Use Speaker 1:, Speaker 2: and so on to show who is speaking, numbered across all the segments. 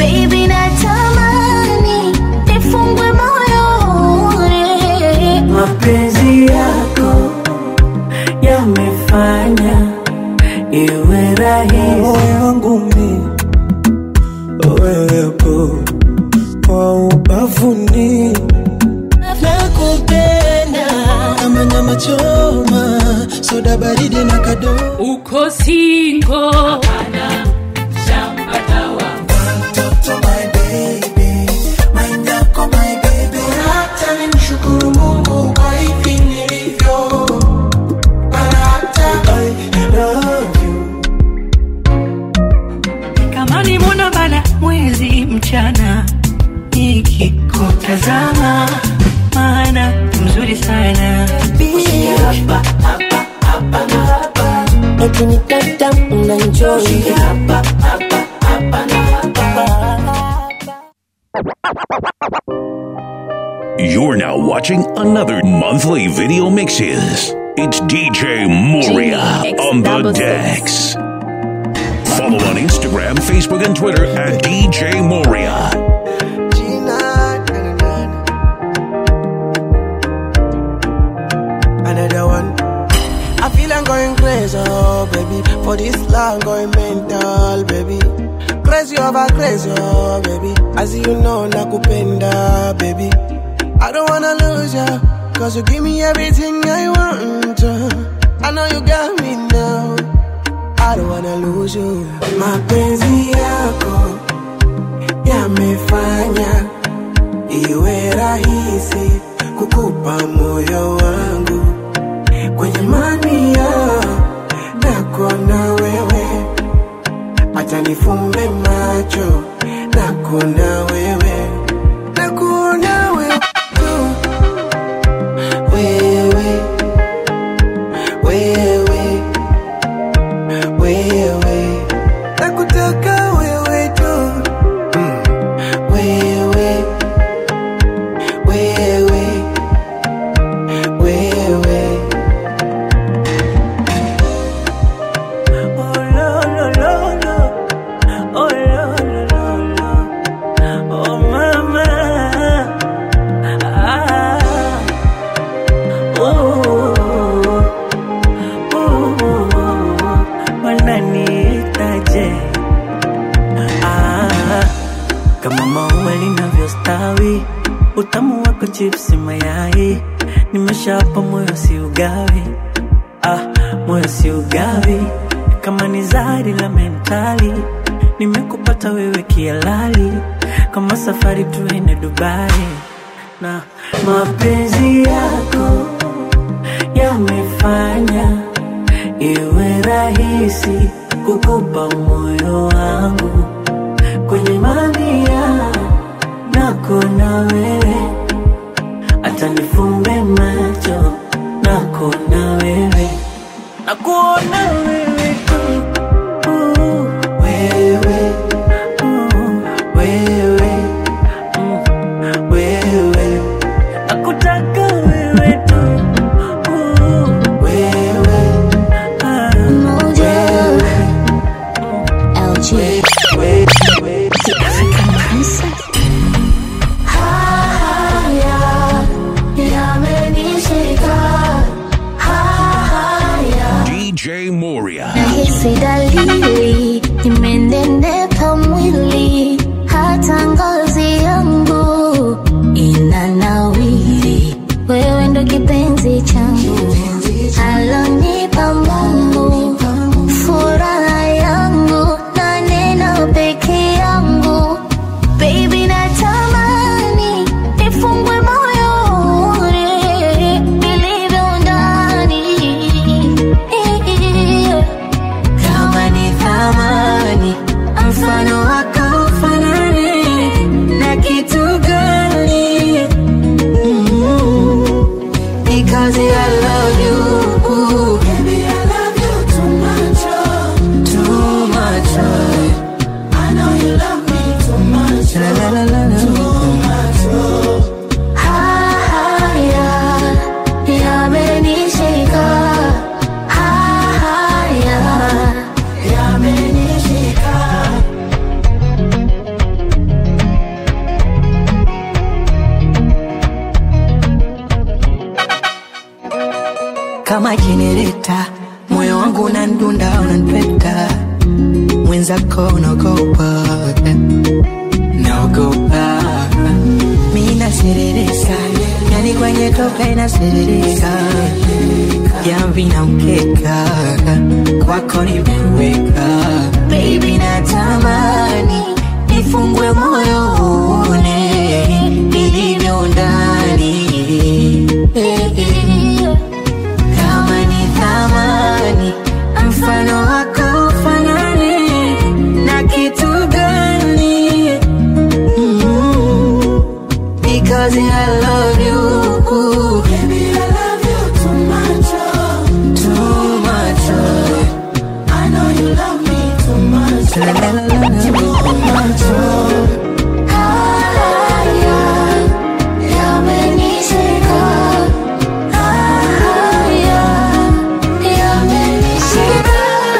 Speaker 1: baby natamani nifungwe moyo
Speaker 2: mapenzi yako yamefanya iwe rahisi
Speaker 3: moyo wangu mi wewepo kwa ubavuni nakupenda kama nyama choma soda baridi na kado
Speaker 4: uko singo
Speaker 3: mtoto my baby my nyako my baby hata nimshukuru mungu kwa hivi nilivyo Maana hata I love you
Speaker 2: kama ni mwana bana mwezi mchana nikikutazama maana mzuri sana
Speaker 5: ukinitata unanjoi
Speaker 6: You're now watching another monthly video mixes. It's DJ Moria on the decks. Follow on Instagram, Facebook, and Twitter at DJ Moria.
Speaker 3: Another one. I feel I'm going crazy, oh baby. For this love, going mental, baby. Crazy over crazy, oh baby. As you know, nakupenda, baby. I don't wanna lose ya, cause you give me everything I want. uh. I know you got me now. I don't wanna lose you. Mapenzi yako yamefanya iwe rahisi kukupa moyo wangu kwenye mania nako na wewe, acha nifumbe macho nako na wewe, nako na wewe tu. wewe wewe wewe nakutaka wewe tu Mm. wewe wewe wewe
Speaker 2: Oh, lo, lo, lo, lo. Oh, lo, lo, lo, lo. Oh, mama. Ah. Oh. Oh. Wananiitaje? Ah. Kama maua linavyostawi, utamu wako chipsi mayai, nimeshapa moyo si ugawi ah, moyo si ugawi kama ni zari la mentali nimekupata wewe kialali kama safari tuende dubai na mapenzi yako yamefanya iwe rahisi kukupa moyo wangu kwenye mamia nako na wewe hata nifumbe macho nako na wewe nakuona wewe tu uh, wewe uh, wewe mm, wewe nakutaka wewe tu uh, wewe ah,
Speaker 1: Moja
Speaker 2: wewe
Speaker 1: LG
Speaker 2: wewe
Speaker 7: kama jenereta, moyo wangu unandunda, unanipeta, mwenzako unaogopa, naogopa, mi naserereka, yani kwenye tope naserereka, jamvi na mkeka, kwako nimeweka, baby natamani nifungwe moyo uone nilivyo ndani kama ni thamani mfano wako fanani na kitu gani Mm, because I love you Baby, I love you too much oh. Too much oh. I know you love me too much la, la, la, la, la. Too much oh.
Speaker 1: Haya yamenishika, haya yamenishika,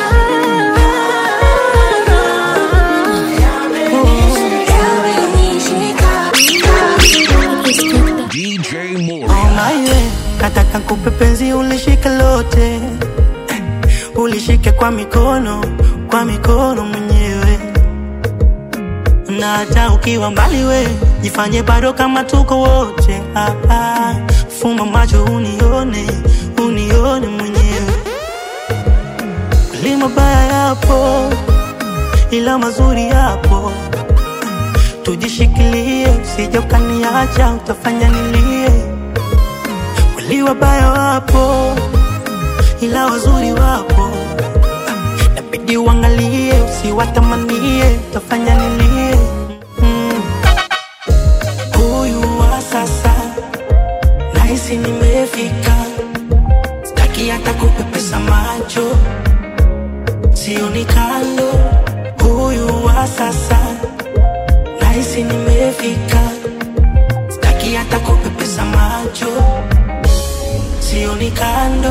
Speaker 1: yamenishika.
Speaker 6: DJ Moria.
Speaker 2: Omaye, nataka nikupe penzi ulishike lote, ulishike kwa mikono, kwa mikono mwenyewe, na hata ukiwa mbali we jifanye bado kama tuko wote. Ah, ah, fumba macho unione, unione mwenyewe. Kweli mabaya yapo, ila mazuri yapo tujishikilie, usije ukaniacha, utafanya nilie. Kweli wabaya wapo, ila wazuri wapo, nabidi uangalie, usiwatamanie, utafanya nilie. Mm. Huyu wa sasa nahisi nimefika, sitaki hata kupepesa macho, sioni kando. Huyu wa sasa nahisi nimefika, sitaki hata kupepesa macho, sioni kando.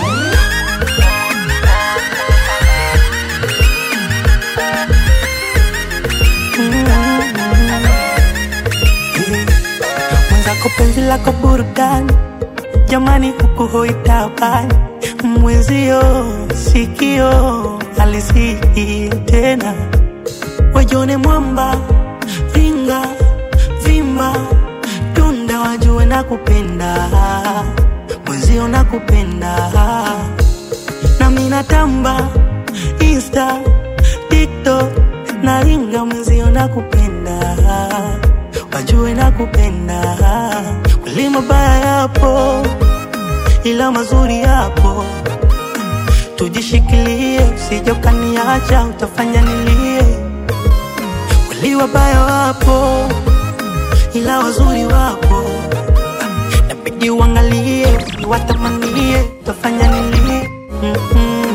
Speaker 2: Mwenzako penzi lako burudani, jamani, huku hoitabani mwenzio sikio alisii tena wajone mwamba ringa vimba tunda wajue na kupenda mwenzio na kupenda nami natamba insta tiktok na ringa mwenzio na kupenda wajue na kupenda kweli mabaya yapo ila mazuri yapo tujishikilie usije ukaniacha utafanya nilie kweli wabaya wapo ila wazuri wapo nabidi uangalie usiwatamanie utafanya nilie Mm-mm.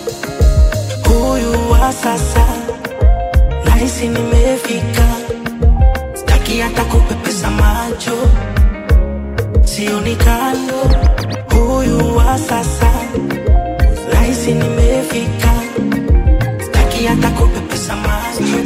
Speaker 2: huyu wa sasa nahisi nimefika sitaki hata kupepesa macho sioni kando huyu wa sasa nahisi nimefika sitaki hata kupepesa macho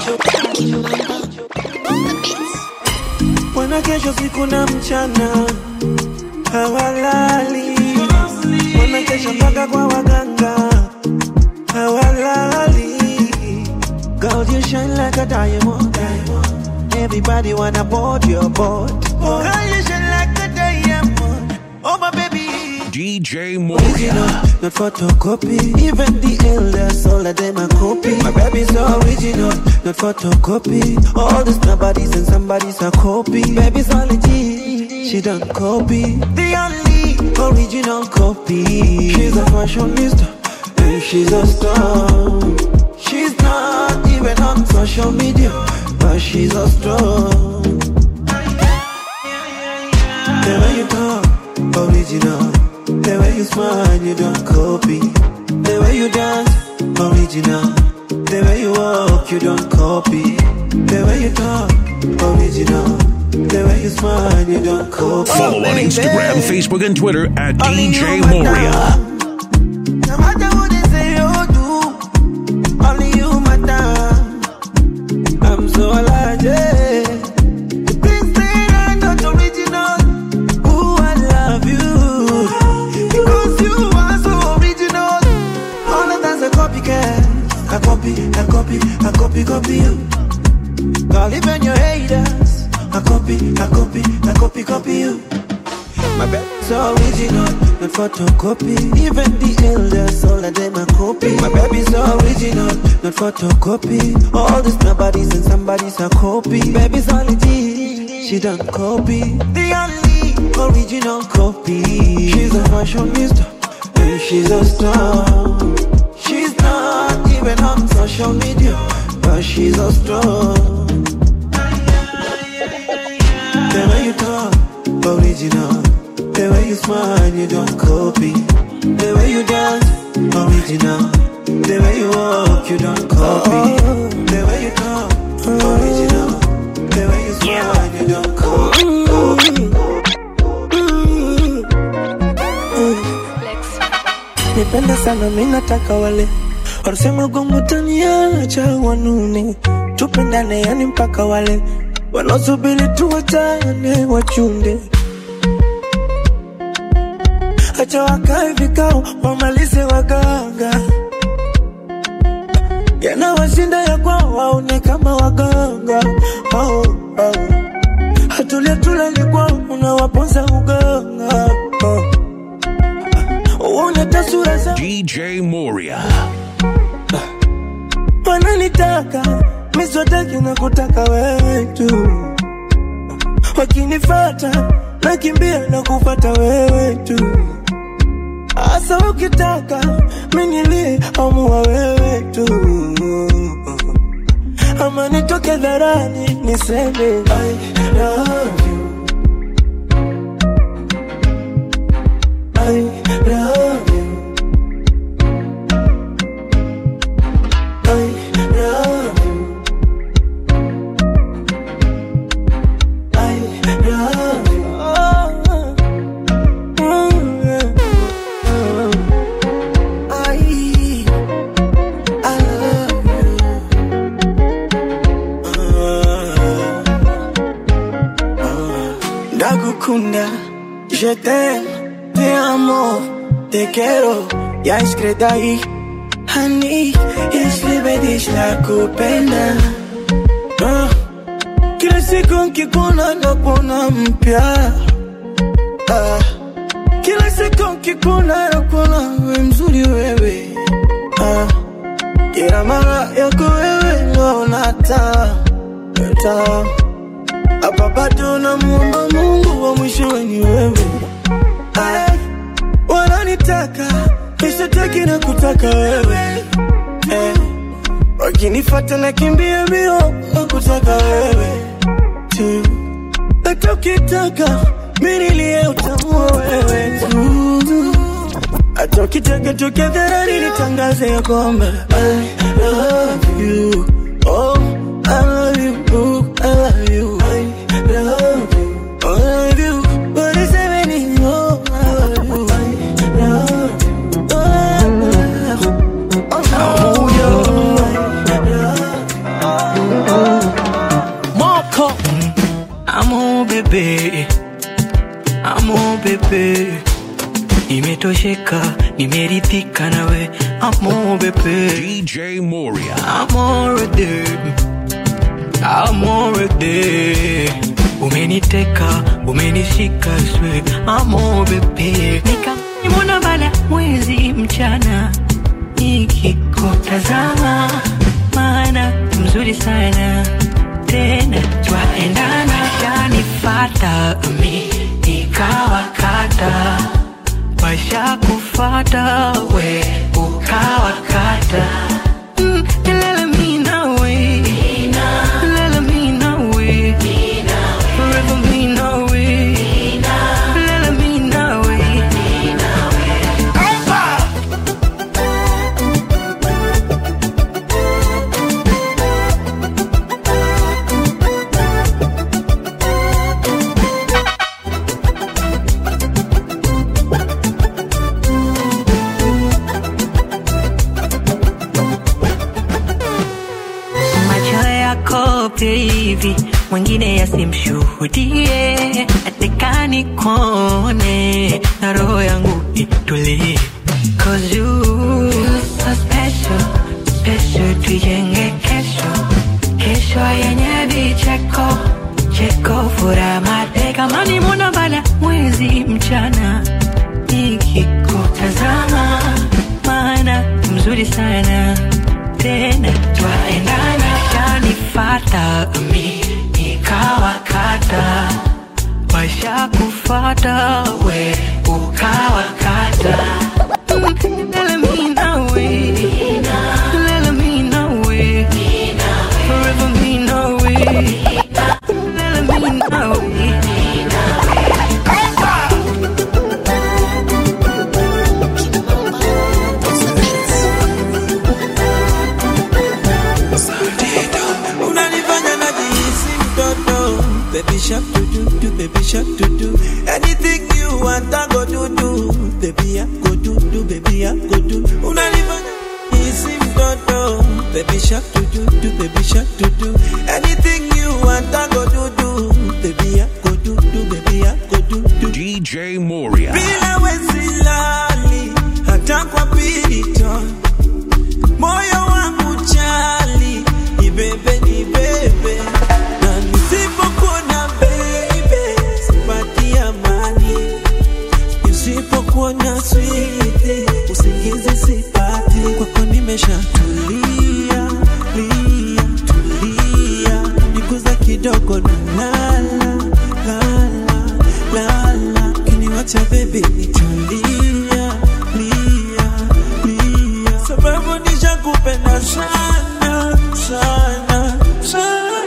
Speaker 3: Wana kesho siku na mchana hawalali, wana kesho mpaka kwa waganga hawalali. Girl, you shine like a diamond. Everybody wanna board your boat. Girl, you shine like a diamond. Oh my baby.
Speaker 6: DJ
Speaker 3: Original,
Speaker 6: Moria.
Speaker 3: not photocopy. Even the elders, all of them are copy. My baby's original, not photocopy. All these nobodies and somebody's a copy. Baby's only G, she don't copy. The only original copy. She's a fashionista, and she's a star. She's not even on social media, but she's a star. The way you talk, original. The way you smile, you don't copy. The way you dance, original. The way you walk, you don't copy. The way you talk, original. The way you smile, you don't copy.
Speaker 6: Follow on
Speaker 3: baby.
Speaker 6: Instagram, Facebook, and Twitter at
Speaker 3: Only you
Speaker 6: DJ
Speaker 3: matter.
Speaker 6: Moria.
Speaker 3: No matter what they say or do, only you matter. I'm so alive, yeah. Please say I'm not original. Ooh, I love you. Because you copy, copy you. My baby's original, not photocopy. Even the elders, all of them are copy. My baby's original, not photocopy. All these nobodies and somebody's a copy. Baby's only G, she don't copy. The only original copy. She's a fashionista, and she's a star. She's not even on social media, but she's a star. The way you talk, original. The way you smile, you don't copy. The way you dance, original. The way you walk, you don't copy. The way you talk, original. The way you smile, you don't
Speaker 2: nipende sana mi nataka wale wanasema gongo taniacha wanune tupendane yani mpaka wale wanaosubiri tuwachane wachunde acha wakae vikao wamalize waganga yanawashinda ya kwao waone kama waganga oh, oh. hatulia tulali kwao unawaponza uganga oh. uone tasura za
Speaker 6: DJ Moria.
Speaker 2: wananitaka miswataki na kutaka wewe tu wakinifata nakimbia na kufata wewe tu hasa ukitaka minilie amua wewe tu ama nitoke dharani niseme I love you. I love you. I love you. I love you. Oh, oh, yeah. I, I love you. Ndagukunda, je t'aime, te amo, te quiero, ya escrita ahí. Honey, isibedish la kupenda Ah, Kila siku nkikuona nakuona mpya Ah, Kila siku nkikuona nakuona we mzuri wewe Ah, Kila mara yako wewe naona taa taa hapa bado namuomba Mungu wa mwishowe ni wewe Ay, wananitaka nishataki na kutaka wewe eh, wakinifata na kimbia mbio na kutaka wewe tu hata ukitaka minilie utamua wewe tu hata ukitaka tukadharani nitangaze ya kwamba I love you oh I love you oh, I love you I love you oh, I love you What is happening oh I love you I love you oh, I love you oh,
Speaker 8: Moko Amo bebe Amo bebe Nimetosheka, nimeridhika nawe Amo bebe
Speaker 6: DJ Moria.
Speaker 8: Amorede Amorede Umeniteka, umenishika swe Amo bebe Nika nimona bala mwezi mchana Nikikutazama Maana mzuri sana Tena twaendana Shanifata mi Nikawakata Washa kufata we ukawakata Mm, lala mi nawe Lala mi nawe Forever mi nawe Lala mi nawe macho yako hivi mwingine yasimshuhudie atekani kone na roho yangu itulie Cause you so special, special tuijenge kesho kesho yenye vicheko cheko fura mateka kama ni mwana bala mwezi mchana nikikutazama maana mzuri sana tena twaendana shanifata mi nikawakata washakufata we ukawakata Mm, lele mi nawe lele mi nawe forever mi nawe lele mi nawe
Speaker 2: unanifanya najihisi mtoto baby shark do do do baby shark do do anything you want I go do do baby I go do do baby I go do unanifanya najihisi mtoto baby shark do do do baby shark do do anything you want I go do do baby I go do do baby I go do do
Speaker 6: DJ Moria.
Speaker 2: bila wesilali hata kwa pirito moyo wangu chali ibebe ni bebe na nisipokuona bebe sipati amani nisipokuona switi usingizi sipati kwako nimeshatulia lia tulia niguza kidogo na lala lala lala kiniwacha bebi nitulia lia lia sababu nishakupenda sana sana sana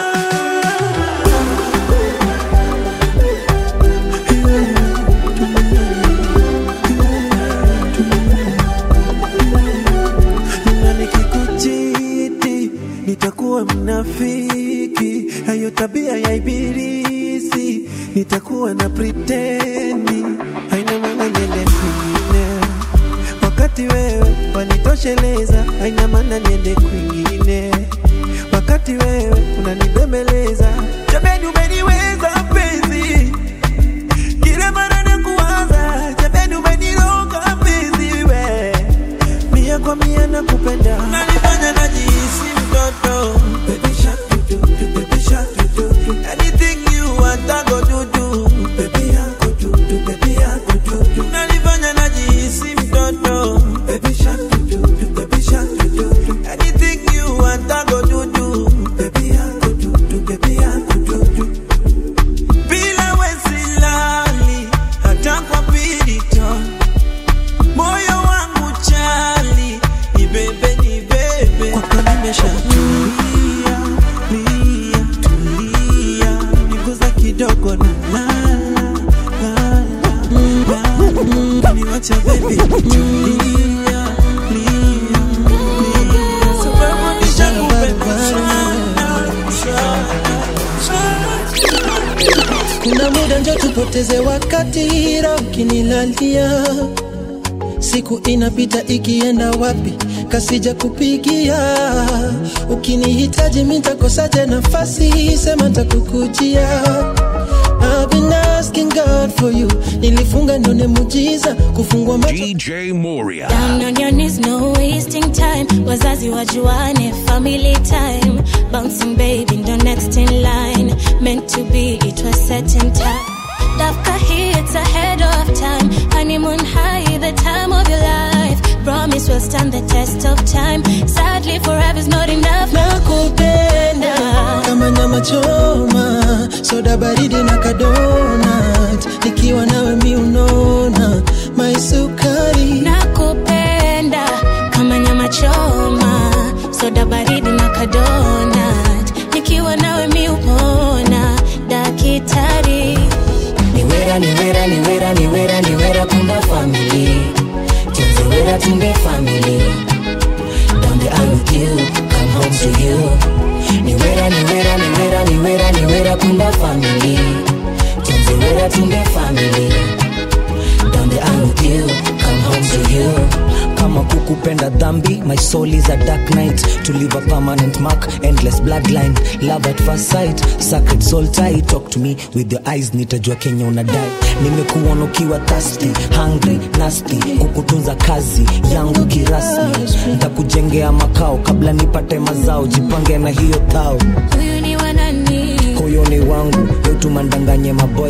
Speaker 2: na nikikuchiti nitakuwa mnafiki, hayo tabia ya ibilisi, nitakuwa na preteni, haina maana niende kwingine, wakati wewe wanitosheleza, haina maana niende kwingine, wakati wewe unanibembeleza, jamani, umeniweza mpenzi kila mara nakuwaza, jamani, umeniroga mpenzi we mia kwa mia nakupenda, unanifanya najihisi mtoto. Baby shark do do do, baby shark do do do. Anything you want I go do do, baby I go do do, baby I go do do. Unanifanya najihisi mtoto. Baby shark do do do, baby shark do do do. Anything you want I go do do, baby I go do do, baby I go do do. Bila wesilali hata kwa pirito moyo wangu chali ibebe ni bebe kwako nimeshatulia lia tulia niguza kidogo na lala lala lala niwacha bebi tulia lia lia sababu nishakupenda sana sana
Speaker 9: kuna muda njo tupoteze wakati ra ukinilalia siku inapita ikienda wapi kasija kupigia ukinihitaji mitakosaje nafasi sema takukujia I've been asking God for you nilifunga ndone mujiza kufungua macho
Speaker 6: DJ Moria.
Speaker 1: Down on your knees, no wasting time. Wazazi wajuane, family time. Bouncing baby, ndo next in line. Meant to be, it was set in time. Dafka here, it's ahead of time. Honeymoon high, the time of your life. Promise will stand the test of time. Sadly, forever's not enough.
Speaker 9: nakupenda kama nyama choma soda baridi na kadonat nikiwa nawe mi unona maisukari
Speaker 1: nakupenda kama nyama choma soda baridi na kadonat nikiwa nawe mi upona dakitari
Speaker 7: niwera niwera niwera niwera niwera kumba family tunzewera tumbe family down the aisle with you come home to you niwera niwera niwera niwera niwera kumba family tunzewera tumbe family down the aisle with you come home to you
Speaker 10: kama kukupenda dhambi my soul is a dark night to leave a permanent mark endless bloodline love at first sight sacred soul tie talk to me with your eyes nitajua kenya unadai nimekuona ukiwa thirsty hungry nasty kukutunza kazi yangu kirasmi nitakujengea makao kabla nipate mazao jipange na hiyo thao
Speaker 1: huyu ni wanani
Speaker 10: huyo ni wangu yotumandanganye maboy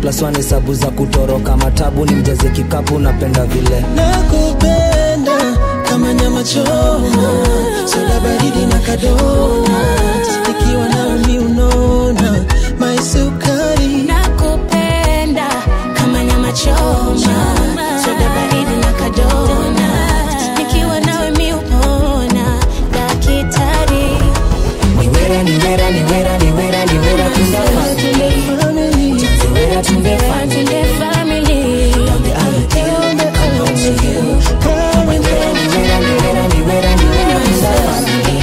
Speaker 10: plus one hesabu za kutoroka matabu ni mjaze kikapu napenda vile
Speaker 9: nakupenda kama nyama choma soda baridi na kadonat nikiwa nawe mi unona maisukari
Speaker 1: nakupenda kama nyama choma soda baridi na kadona nikiwa nawe mi upona dakitari
Speaker 10: niwera niwera niwera niwera niwera tunda family niwera tunde family
Speaker 1: Tunde family
Speaker 10: niwera niwera niwera niwera niwera tunda family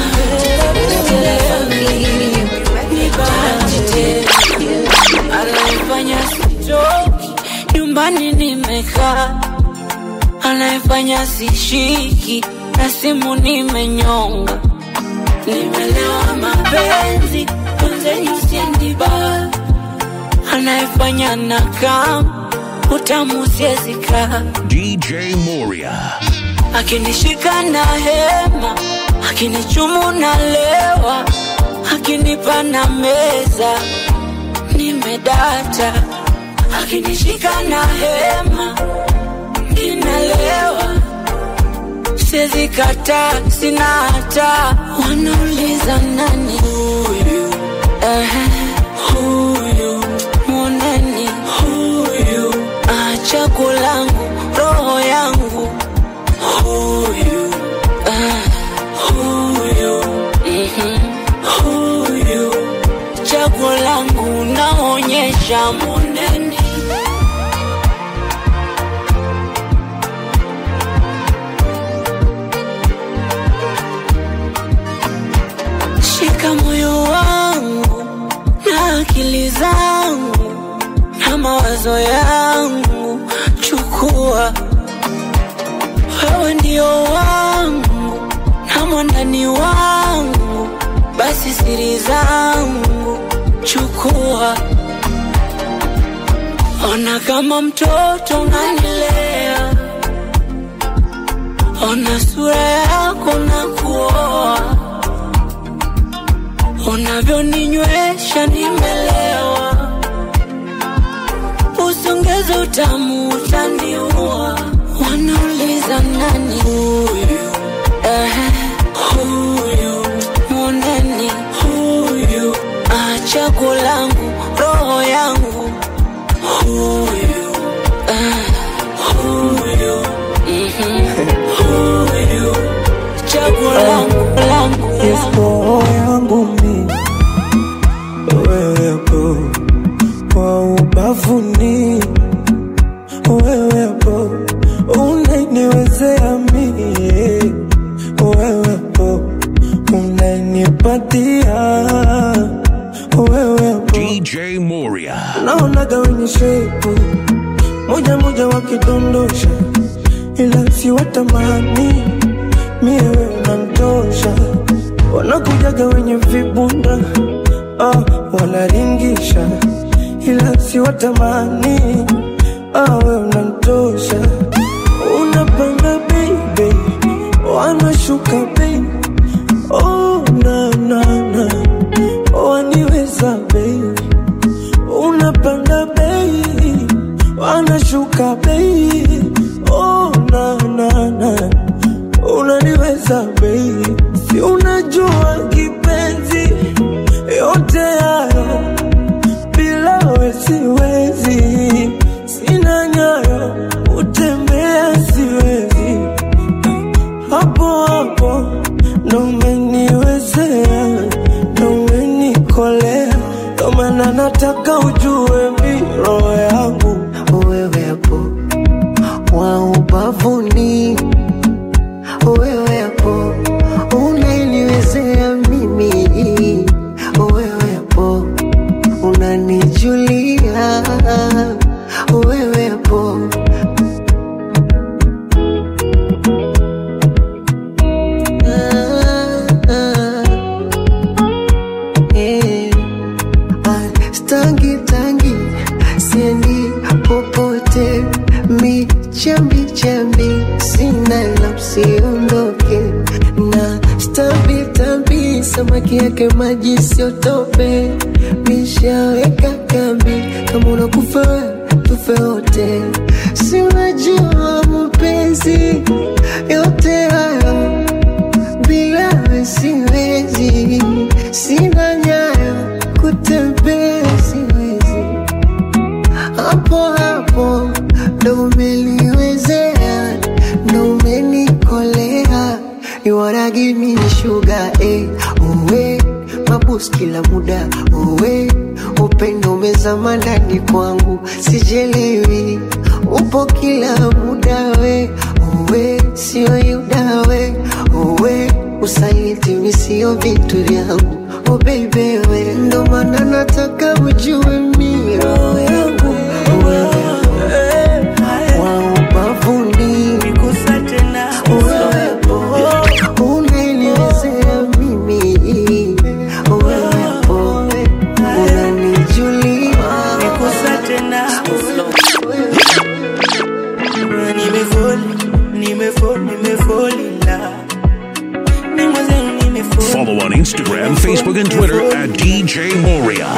Speaker 11: anayefanya sitoki nyumbani nimekaa anayefanya sishiki na simu nimenyonga nimelewa mapenzi mwenzenyu siendiba anayefanya na kam utamu siezika
Speaker 6: DJ Moria.
Speaker 11: akinishika na hema akinichumu na lewa akinipa na meza nimedata akinishika na hema ninalewa siwezi kata sina hata wanauliza nani huyu Ehe, huyu moneni huyu acha kulangu roho yangu huyu ah, huyu mhm, huyu chaguo langu naonyesha moneni shika moyo wangu na akili zangu na mawazo yangu chukua wewe ndio wangu na mwandani wangu basi siri zangu chukua ona kama mtoto unanilea ona sura yako na kuoa unavyoninywesha nimelewa usongeze utamu utaniua wanauliza nani huyu Ehe, huyu moneni huyu acha kulangu roho yangu huyu ah, huyu mhm, huyu chaguo langu langu
Speaker 2: roho yangu mi wewepo kwa ubavuni wewepo unaniwezea mie wewepo unanipatia wewepo
Speaker 6: DJ Moria.
Speaker 2: naonaga wenye shepu moja moja wakidondosha ila siwatamani mie we unamtosha wanakujaga wenye vibunda ah, wanaringisha ila siwatamani ah, we unamtosha unapanda baby wanashuka bei oh, na, na, na. waniweza bei unapanda bei wanashuka bei oh, na, na, na. unaniweza bei si unajua kipenzi yote hayo bila we siwezi sina nyayo utembea siwezi hapo hapo ndo umeniwezea ndo umenikolea ndo maana nataka ujue mi roho yangu
Speaker 7: wewepo wa ubavuni wewepo unaniwezea mimi wewepo unanijulia wewepo Ah, ah. Eh. Ah, stangi tangi siendi
Speaker 9: samaki yake maji sio tope, nishaweka kambi. Kama unakufa wewe, tufe wote, si unajua mapenzi yote hayo bila wewe siwezi, sina nyayo kutembea siwezi, hapo hapo ndo umeliwezea, ndo umenikolea. You wanna give me the sugar, eh, uwe mabus kila muda, uwe upendo umezama ndani kwangu, sijelewi upo kila muda, we uwe sio yuda, we uwe usaliti misio vitu vyangu, oh baby, we ndo maana nataka ujue mi roho yangu wewe wa ubavuni uwepo unaniwezea mimi uwepo unanijulia
Speaker 6: Follow on Instagram, Facebook, and Twitter at DJ Moria.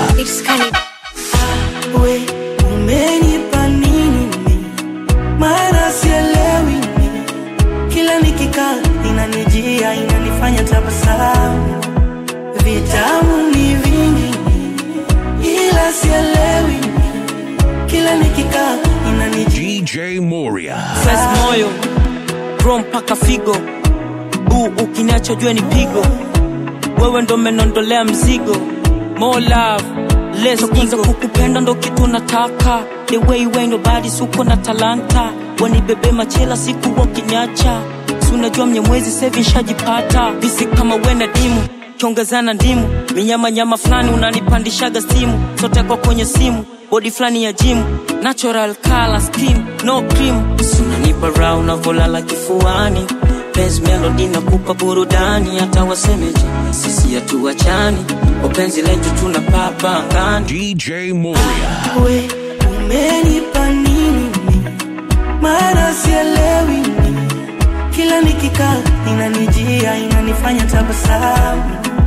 Speaker 2: we umenipa nini mimi? maana sielewi mimi. kila nikikaa inanijia inanifanya tabasamu vitamu ni vingi mimi. ila sielewi mimi. kila nikikaa inanijia
Speaker 6: DJ Moria.
Speaker 12: Fresh moyo bro mpaka figo uu ukiniacha jue ni pigo wewe ndo menondolea mzigo more love less ego kukupenda ndo kitu nataka the way you ain't nobody suko na talanta wanibebe machela siku wakinyacha si unajua mnyamwezi sevi nshajipata visi kama wena dimu kiongezana ndimu minyamanyama fulani unanipandishaga stimu sote kwa kwenye simu bodi fulani ya jimu natural color skin no cream sunanipa raha unavolala kifuani penzi melody nakupa burudani hata wasemeje sisi hatuachani upenzi letu tuna papa angani
Speaker 6: DJ Moria.
Speaker 2: we umenipa nini mimi? maana sielewi mimi. kila nikikaa inanijia inanifanya tabasamu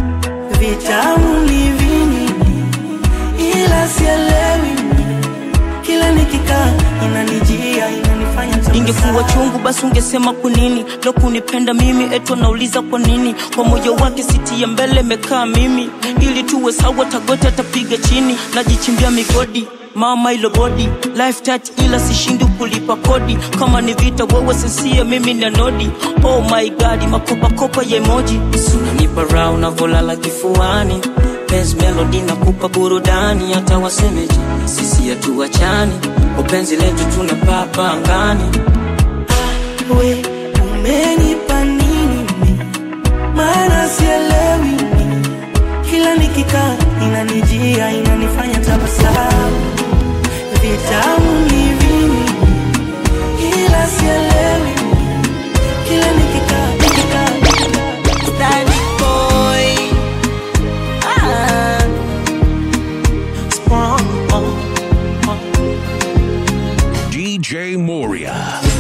Speaker 2: vitamu ni vingi ila sielewi mimi. kila nikikaa inanijia inanifanya
Speaker 12: ingekuwa chungu basi ungesema kwa nini lo kunipenda mimi eto nauliza kwa nini kwa moyo wake siti ya mbele mekaa mimi ili tuwe sawa tagote atapiga chini najichimbia migodi mama ilo bodi life touch ila sishindi kulipa kodi kama ni vita wewe sensia mimi ni anodi oh my god makopakopa ya emoji sunanipa raha unavolala kifuani penzi melody nakupa burudani hata wasemeje sisi hatuachani upenzi letu tuna papa angani
Speaker 2: we umenipa nini mimi? maana sielewi mimi. kila nikikaa inanijia inanifanya tabasamu vitamu ni vingi ila sielewi mimi. kila nikikaa nikikaa
Speaker 13: Stylish boy. Ah.
Speaker 6: DJ Moria.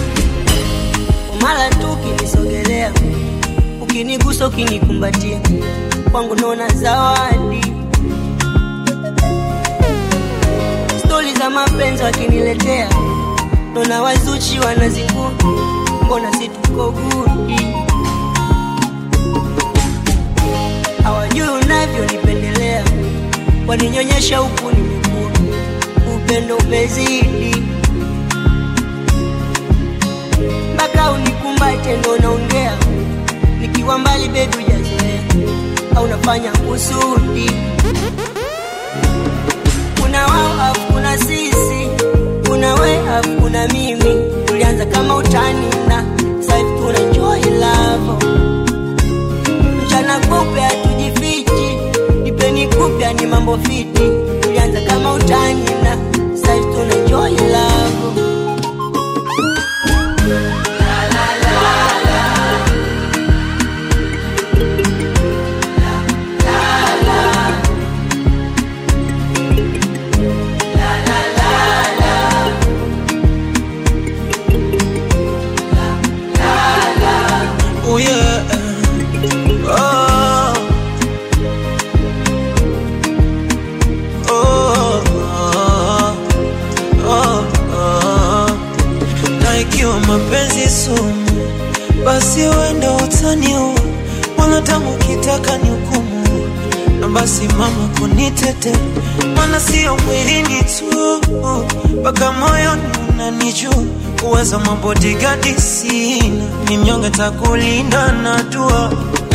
Speaker 13: mara tu ukinisogelea ukinigusa ukinikumbatia kwangu naona zawadi stori za mapenzi wakiniletea naona wazuchi wanazinguni mbona situko gudi hawajui unavyonipendelea waninyonyesha huku nimekua upendo umezidi mpaka unikumbate ndo naongea nikiwa mbali bebi ujazoea au nafanya kusudi kuna wao afu kuna sisi kuna we afu kuna mimi tulianza kama utani na saivi tuna enjoy love mchana kupe hatujifichi ipeni kupya ni mambo fiti tulianza kama utani na saivi tuna enjoy love
Speaker 3: Oh yeah. Oh.
Speaker 14: basi mama kunitete, mana sio mwilini tu, mpaka moyoni unanijua. Uwezo mabodigadi sina, ni mnyonge takulinda na dua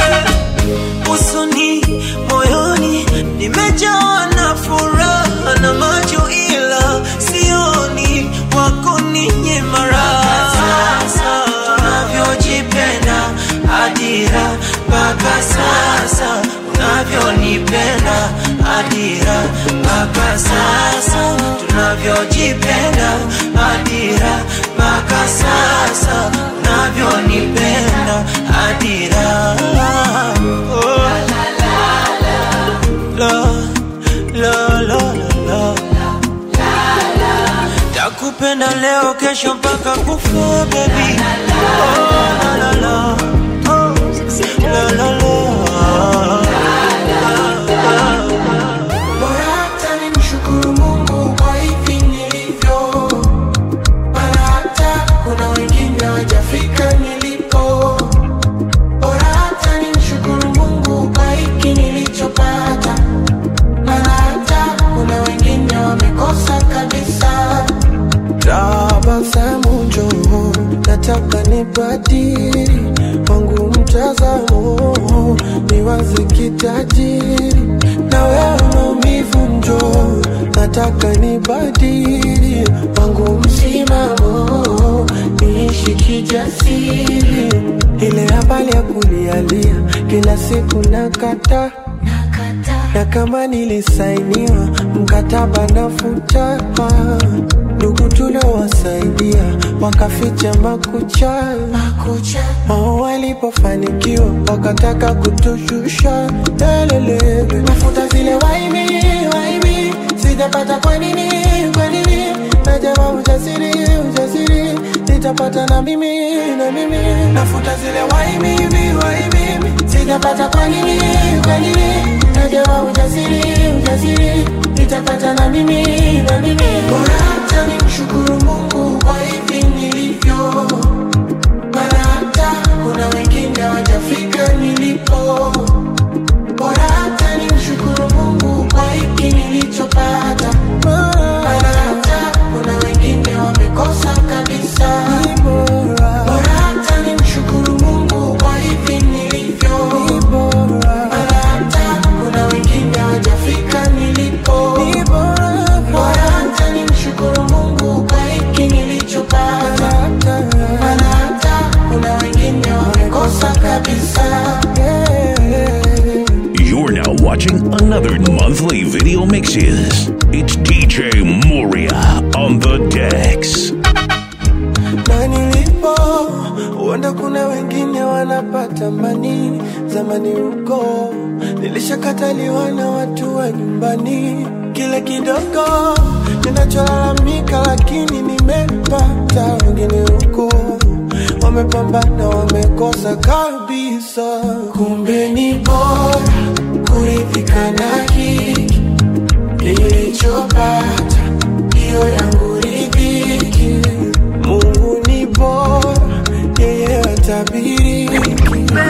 Speaker 14: usoni, moyoni nimejawa na furaha na macho, ila sioni wako ninye mara sasa tunavyojipenda adira mpaka sasa unavyonipenda adira mpaka sasa tunavyojipenda adira mpaka sasa unavyonipenda adira oh. la, la, la, la, la. takupenda leo kesho mpaka kufa baby oh, la, la, la. Oh, la, la, la.
Speaker 2: Bora hata nimshukuru Mungu kwa hivi nilivyo, maana hata kuna wengine hawajafika nilipo. Bora hata nimshukuru Mungu kwa hiki nilichopata, maana hata kuna wengine wamekosa kabisa.
Speaker 3: tabasamu njoo, nataka nibadili wangu mtazamo, niwaze kitajiri na wewe maumivu njoo, nataka nibadili wangu msimamo, niishi kijasiri, ile habari ya kulialia kila siku nakata na kama nilisainiwa mkataba nafuta ndugu tuliowasaidia wakaficha makucha wao walipofanikiwa wakataka kutushusha lelelele
Speaker 2: Nafuta zile waibi, waibi, sijapata kwa nini, kwa nini? Najama ujasiri, ujasiri, nitapata na mimi, na mimi. Nafuta zile waibi, waibi, sijapata kwa nini, kwa nini? Najama ujasiri, ujasiri, nitapata na mimi, na mimi. Bora hata nimshukuru Mungu kwa hivi nilivyo, maana hata kuna wengine hawajafika nilipo. Bora hata nimshukuru Mungu kwa hiki nilichopata, maana hata kuna wengine wamekosa kabisa. Bora hata nimshukuru Mungu kwa hivi nilivyo, maana hata kuna wengine hawajafika nilipo. Bora hata nimshukuru Mungu kwa hiki nilichopata, maana hata kuna wengine wamekosa kabisa.
Speaker 6: You're now watching another monthly video mixes. It's DJ Moria on the decks.
Speaker 3: na nilipo huenda kuna wengine wanapata mani zamani huko nilishakataliwa na watu wa nyumbani kile kidogo ninacholalamika lakini nimepata wengine huko wamepambana wamekosa kabisa
Speaker 2: kumbe ni bora kuridhika na hiki nilichopata, hiyo yangu ridhiki.
Speaker 3: Mungu ni bora, yeye atabiriki.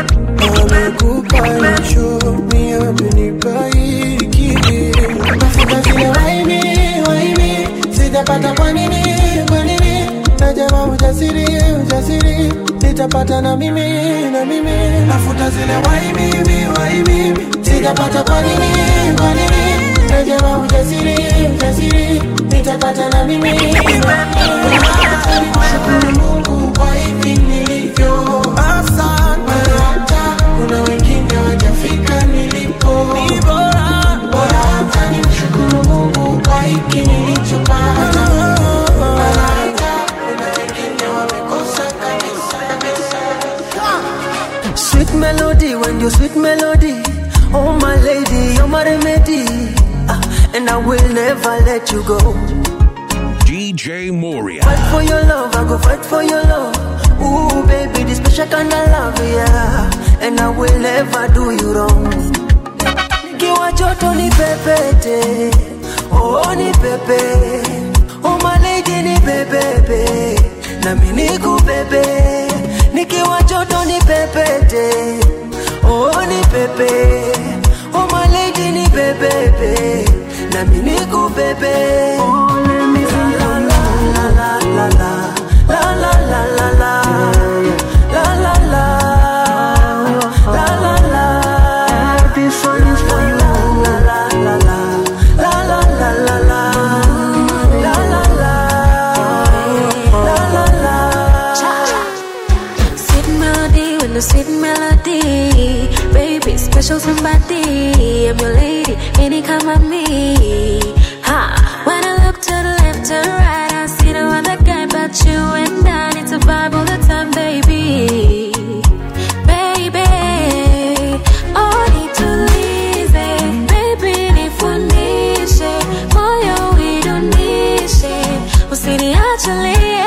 Speaker 3: Amekupa hicho, mimi amenipa hiki.
Speaker 2: Nafuta zile waibi, waibi, sijapata kwa nini, kwa nini? Najama ujasiri, ujasiri, nitapata na mimi, na mimi. Nafuta zile waibi, waibi, sijapata kwa nini, kwa nini? Najama ujasiri, ujasiri, nitapata na mimi, na mimi. Shukuru Mungu kwa hivi nilivyo. Maana hata kuna wengine hawajafika nilipo. Bora hata nimshukuru Mungu kwa hiki nilichopata. Maana hata kuna wengine wamekosa kabisa, kabisa.
Speaker 9: Sweet melody, when you sweet melody. Oh my lady, you're my remedy. Ah, And I will never let you go.
Speaker 6: DJ Moria.
Speaker 9: Fight for your love, I go fight for your love. Ooh, baby, this special kind of love, yeah. And I will never do you wrong. Nikiwa joto ni pepete, oh ni pepe. Oh my lady ni bebebe, na mimi nikubebe. Nikiwa joto ni pepete, oh ni pepe. Oh my lady ni nibebe nami nikubebe oh, let me see la la la la la la la la la la la la la la la la la this one is for you la la la la la la la la la la la la la la la
Speaker 1: Sweet melody with the sweet melody. Baby, special somebody. I'm your lady, any come at me. Ha. When I look to the left to the right, I see no other guy but you and I need to vibe all the time, baby. Baby, oh, need to lize. Baby, nifundishe. Moyo uidunishe. Usiniachilie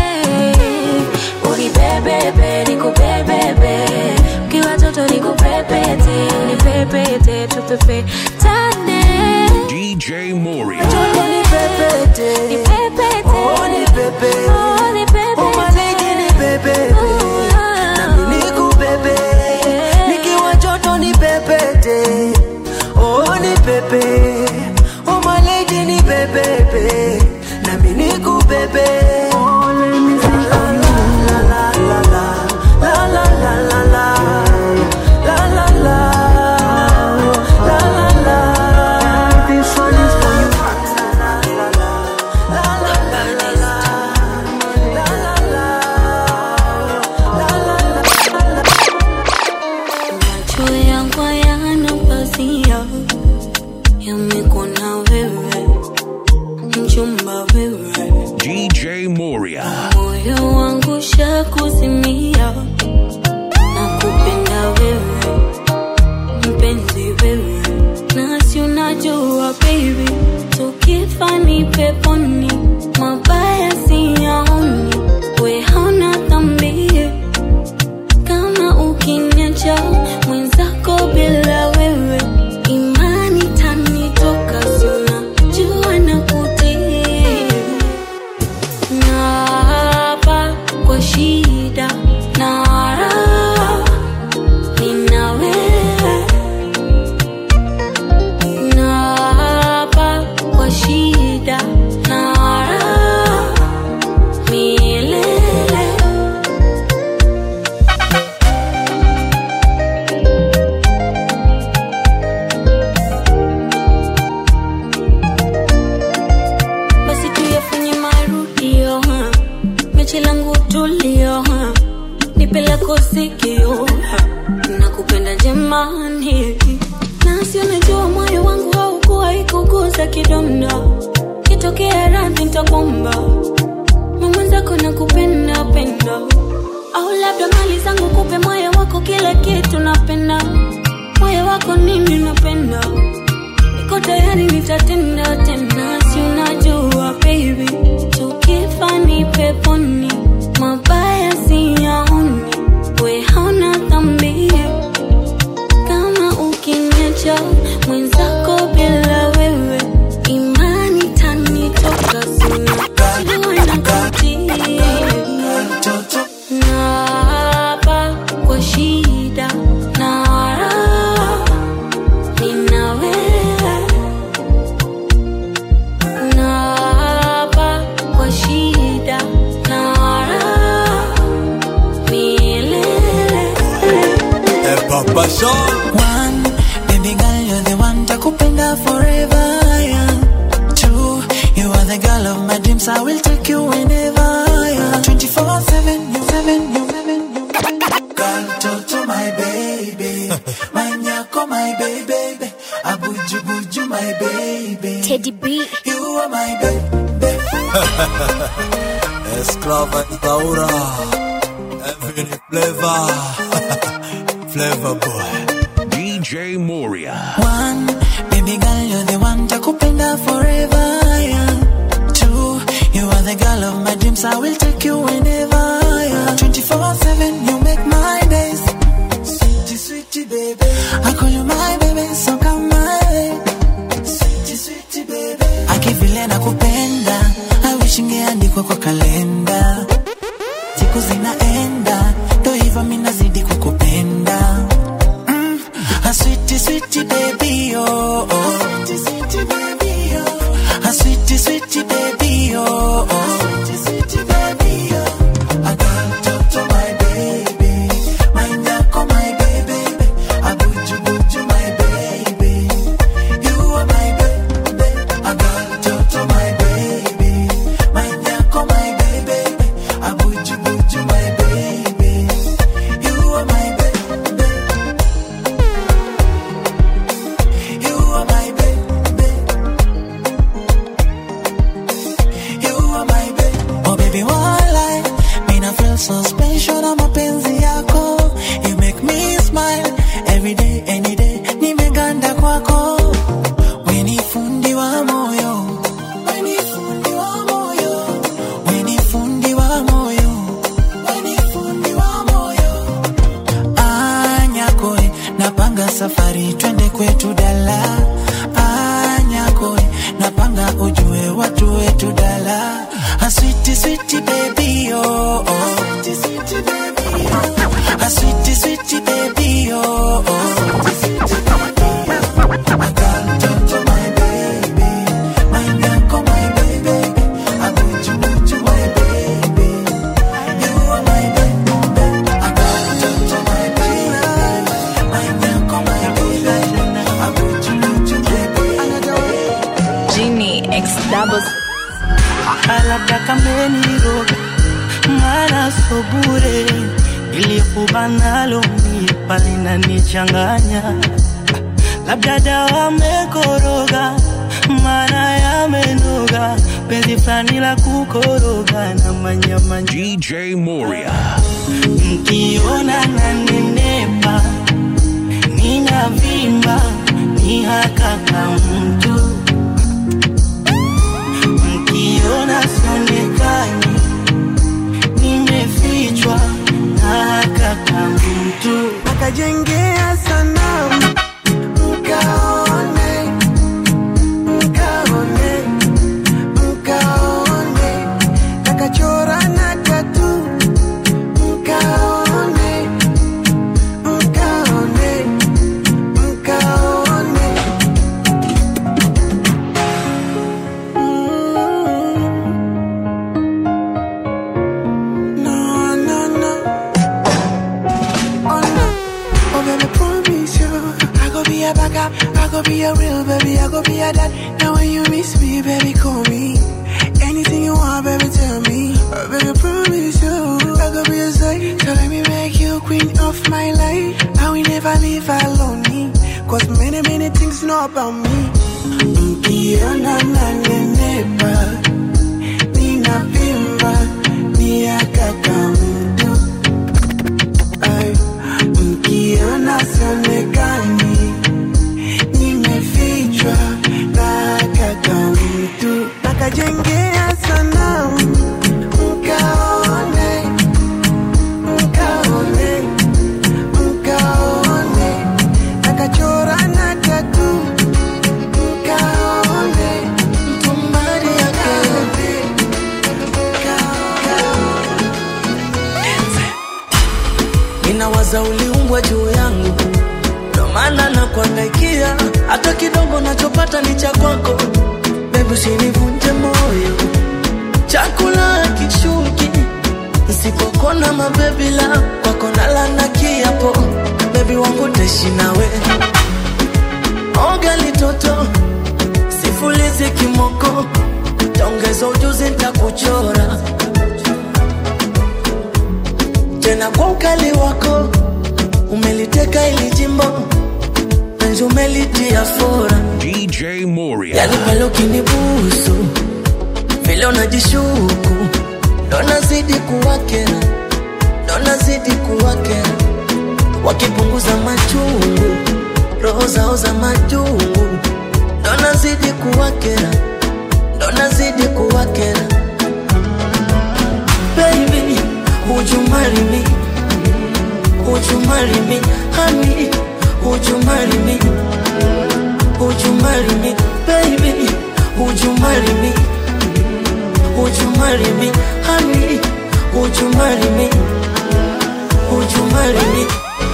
Speaker 1: unibebebe nikubebebe ukiwa toto nikupepete unipepete tupepe tane
Speaker 6: DJ Moria.
Speaker 9: nipepete oh nipepete
Speaker 1: Oh, nipepete.
Speaker 9: oh my lady nipepete nami nikubebe nikiwa joto nipepete oh nipepe oh my lady nipepete nami nikubebe oh let me see la la la la la la la la la la la la la la la la this one is for you
Speaker 1: macho yangu hayana pazia yamekona wewe mchumba wewe
Speaker 6: DJ Moria.
Speaker 1: moyo wangu shakuzimia na kupenda wewe mpenzi wewe nasi unajua baby tukifa ni peponi mabaya siyaoni we hauna dhambi kama ukiniacha mwenzako bila wewe imani tanitoka sina jua na kutii Naapa kwa shida na raha nina wewe. Naapa kwa shida na raha milele. basi tuyafanye marudio ha. mechi langu tulio ha. nipe lako sikio ha. nakupenda jemani nasi unajua moyo wangu haukuwa ikuguza kidonda kitokea radhi ntakwamba mamwenzako nakupenda penda au labda mali zangu kupe moyo wako kila kitu napenda moyo wako nini napenda niko tayari nitatenda tena si unajua baby tukifa ni peponi mabaya siyaoni we hauna dhambi kama ukiniacha mwenzako bila wewe imani tanitoka sina jua na kutii naapa kwa shida na raha nina wewe naapa kwa shida na raha milele
Speaker 15: Papa Sean.
Speaker 16: One, baby girl, you're the one takupenda forever. Yeah. Two, you are the girl of my dreams. I will take you whenever. Yeah. 24 7, you 7, you 7, you Girl, Toto, my baby. my nyako, my baby. Abuju, buju, my baby.
Speaker 1: Teddy B.
Speaker 16: You are my baby.
Speaker 15: Esclava Taura. Infinite flavor. flavor boy.
Speaker 6: DJ Moria.
Speaker 16: One, baby girl, you're the one takupenda forever. Yeah. Two, you are the girl of my dreams. I will take you whenever. Yeah. 24 7, you make my days. Sweetie, sweetie, baby. I call you my baby, so come my way. Sweetie, sweetie, baby. Akivile nakupenda, I wish ingeandikwa kwa kalenda. Siku zinaenda, ndo hivyo mimi nazidi kukupenda. Mm, a sweetie, sweetie baby, oh, oh.
Speaker 17: double
Speaker 8: labda kameniroga mara so bure ilikubanalo mipa linanichanganya labda dawa mekoroga mara yamenoga penzi fulani la kukoroga na manyama
Speaker 6: DJ Moria.
Speaker 8: mkiona nanenepa ninavimba ni hakaka mtu mkiona sionekani nimefichwa na hakaka mtu
Speaker 3: akajengea sanamu mkaone mkaone mkaone akachora na tatu mkaone mkaone mkaone Mm. no no no oh no oh baby promise you I go be a backup I go be a real baby I go be a dad now when you miss me baby call me anything you want baby tell me oh, baby promise you I go be a side so let me make you queen of my life I will never leave alone cause many many things know about me mkiona nanenepa ninavimba ni akaka mtu Ay, mkiona sionekani nimefichwa na kaka mtu nakajengea sanamu mkaone mkaone mkaone nakachora na tatu mkaone mtumbari yake
Speaker 9: ninawaza uliumbwa juu yangu ndo maana nakuangaikia hata kidogo nachopata ni cha kwako bebu usinivunje moyo chakula kishuki nsipokona mabebila kwako nalana kiapo bebi wangu teshi nawe oga litoto sifulizi kimoko taongeza ujuzi ntakuchora tena kwa ukali wako umeliteka ili jimbo penzi umelitia fora
Speaker 6: DJ Moria.
Speaker 9: yani pale ukinibusu vile unajishuku ndo nazidi kuwakera ndo nazidi kuwakera wakipunguza machungu roho zao za majungu ndo nazidi kuwakera ndo nazidi kuwakera baby would you marry me would you marry me honey would you marry me would you marry me baby would you marry me would you marry me honey would you marry me would you marry me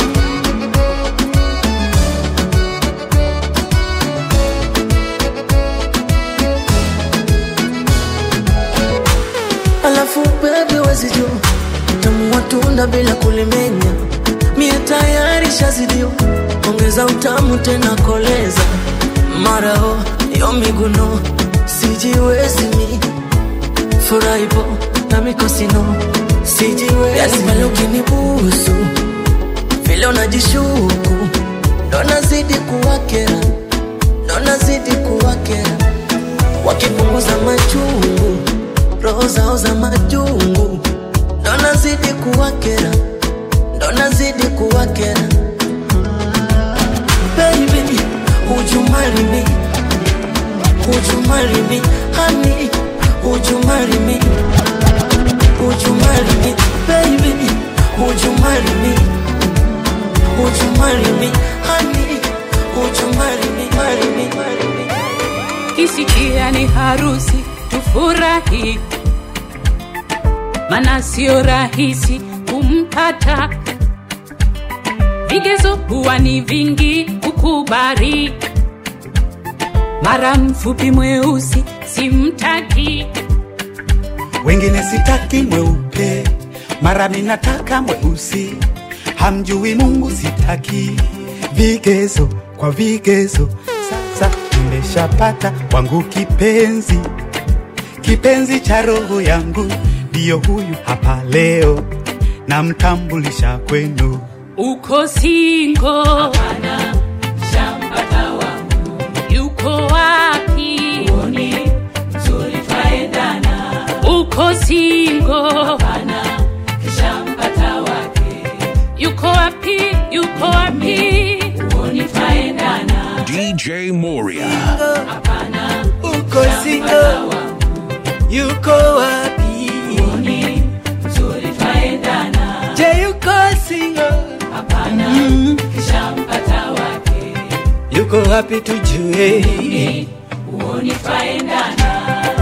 Speaker 9: alafu bebi wezijua tamu watunda bila kulimenya mie tayari shazidio ongeza utamu tena koleza marao yo miguno sijiwezi mi furaipo na mikosino sijiwezi yani pale ukinibusu vile unajishuku ndo nazidi kuwakera ndo nazidi kuwakera wakipunguza machungu roho zao za majungu ndo nazidi kuwakera ndo nazidi kuwakera baby would you marry me would you marry me honey would you marry me would you marry me baby would you marry me would you marry me honey would you marry me marry me marry me
Speaker 4: kisikia ni harusi tufurahi mana sio rahisi kumpata vigezo huwa ni vingi kukubari mara mfupi mweusi simtaki
Speaker 18: wengine sitaki mweupe mara minataka mweusi hamjui mungu sitaki vigezo kwa vigezo sasa nimeshapata wangu kipenzi kipenzi cha roho yangu, ndiyo huyu hapa leo, namtambulisha kwenu.
Speaker 4: uko singo hapana shampata wangu yuko wapi uoni mzuri twaendana uko singo hapana shampata wake yuko wapi yuko wapi uoni twaendana
Speaker 6: DJ Moria.
Speaker 4: hapana
Speaker 9: uko singo yuko wapi
Speaker 4: uoni mzuri twaendana
Speaker 9: je yuko singo
Speaker 4: hapana shampata wake
Speaker 9: yuko wapi tujue
Speaker 4: uoni twaendana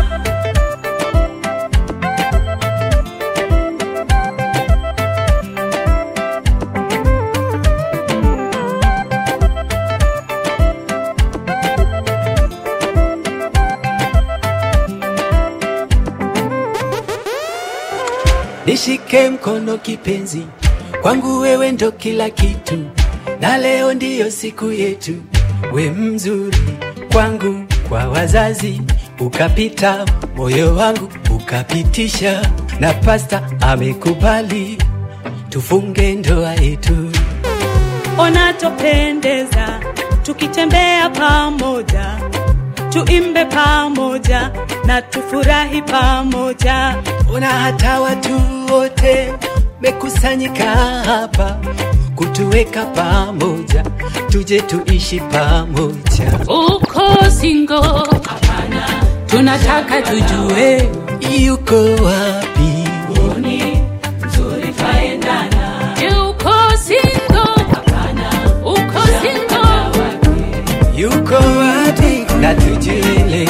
Speaker 9: nishike mkono kipenzi kwangu wewe ndo kila kitu na leo ndiyo siku yetu we mzuri kwangu kwa wazazi ukapita moyo wangu ukapitisha na pasta amekubali tufunge ndoa yetu
Speaker 17: unatopendeza tukitembea pamoja tuimbe pamoja na tufurahi pamoja
Speaker 9: ona hata watu wote mekusanyika hapa kutuweka pamoja tuje tuishi pamoja
Speaker 4: uko singo hapana tunataka tujue
Speaker 9: yuko wapi
Speaker 4: uoni mzuri twaendana uko singo hapana uko singo
Speaker 9: yuko wapi na tujue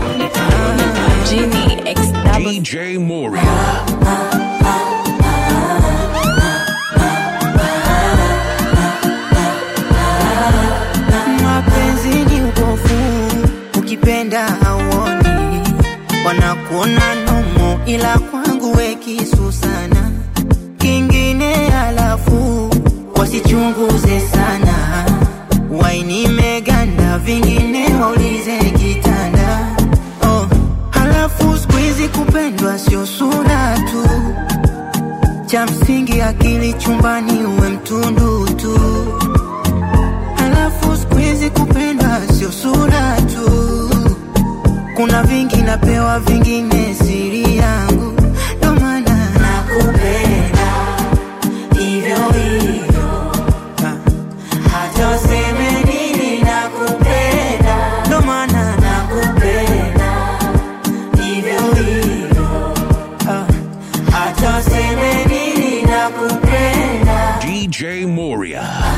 Speaker 6: DJ Moria.
Speaker 8: mapenzi ni upofu ukipenda hauoni wanakuona nomo ila kwangu we kisu sana kingine alafu wasichunguze sana waini meganda vingine waulize kitanda oh. halafu skuizi kupendwa sio sura tu cha msingi akili chumbani uwe mtundu tu halafu skuizi kupendwa sio sura tu kuna vingi napewa vingine siri yangu ndo maana nakupenda hivyo hivyo Ah, hata useme nini nakupenda ndo maana nakupenda hivyo hivyo Ah, hata useme nini nakupenda
Speaker 6: DJ Moria.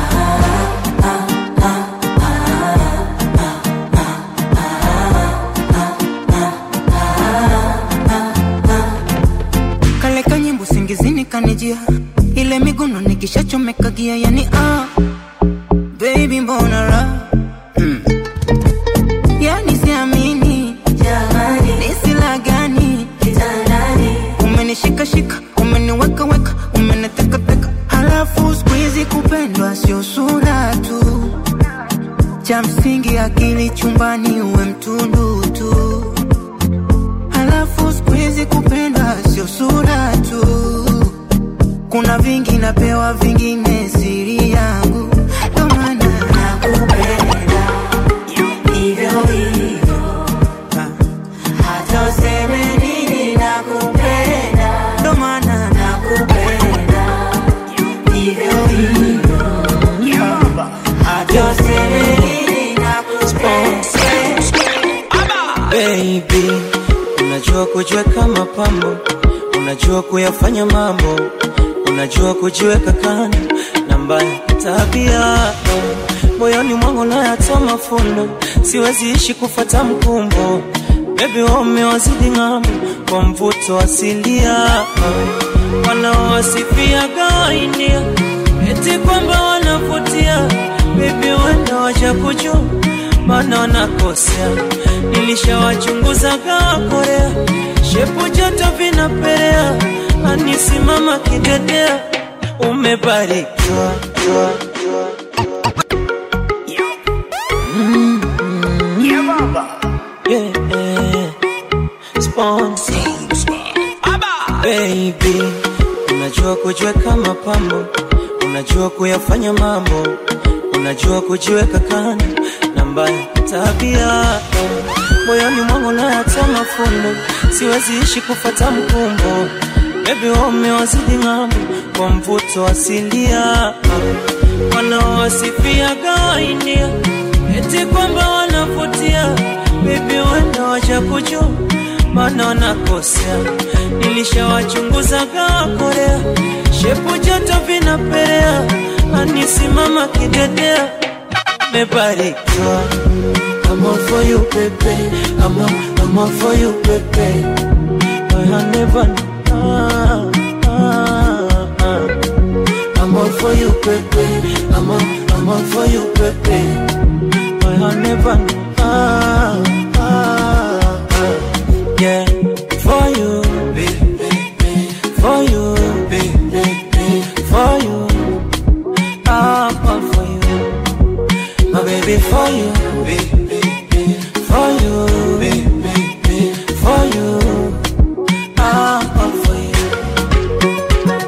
Speaker 8: kale kanyimbo singizini kanijia ile miguno nikishachomeka gia yani ah, baby mbona ra mm. yani siamini jamani nisila gani kitandani umenishikashika umeniwekaweka umenitekateka halafu skuizi kupendwa sio sura tu cha msingi akili chumbani uwe mtundu tu halafu skuizi kupendwa sio sura tu kuna vingi napewa vingine siri yangu ndo maana nakupenda hivyo hivyo Ah, hata useme nini nakupenda ndo maana nakupenda hivyo hivyo hata useme nini nakupenda
Speaker 14: baby unajua kujiweka mapambo unajua kuyafanya mambo unajua kujiweka kando na mbaya tabia moyoni mwangu nayatoa mafundo siwezi ishi kufata mkumbo bebi wamewazidi ng'ambo kwa mvuto asilia wanaowasifia gainia eti kwamba wanavutia bebi wenda waja kujua maana wanakosea nilishawachunguza gaa korea shepu joto vinaperea anisimama kidedea umebarikiwa jua, jua. Mm, mm. Yeah, yeah. on baby unajua kujiweka mapambo unajua kuyafanya mambo unajua kujiweka kando na mbaya tabia moyoni mwangu nayatoa mafundo siwezi ishi kufata mkumbo bebi wamewazidi ng'ambo kwa mvuto asilia wanaowasifia gainia eti kwamba wanavutia bebi wenda waja kujua maana wanakosea nilishawachunguza kaa korea shepu joto vinaperea anisimama kidedea mebarikiwa I'm all for you, baby. I'm all, I'm all for you, baby. I never ah, ah, ah. I'm all for you, baby. I'm all, I'm all for you, baby. I never ah, ah, ah. Yeah, for you, for you, for you. I'm all for you, my baby, for you. For you, for you, I'm all for you.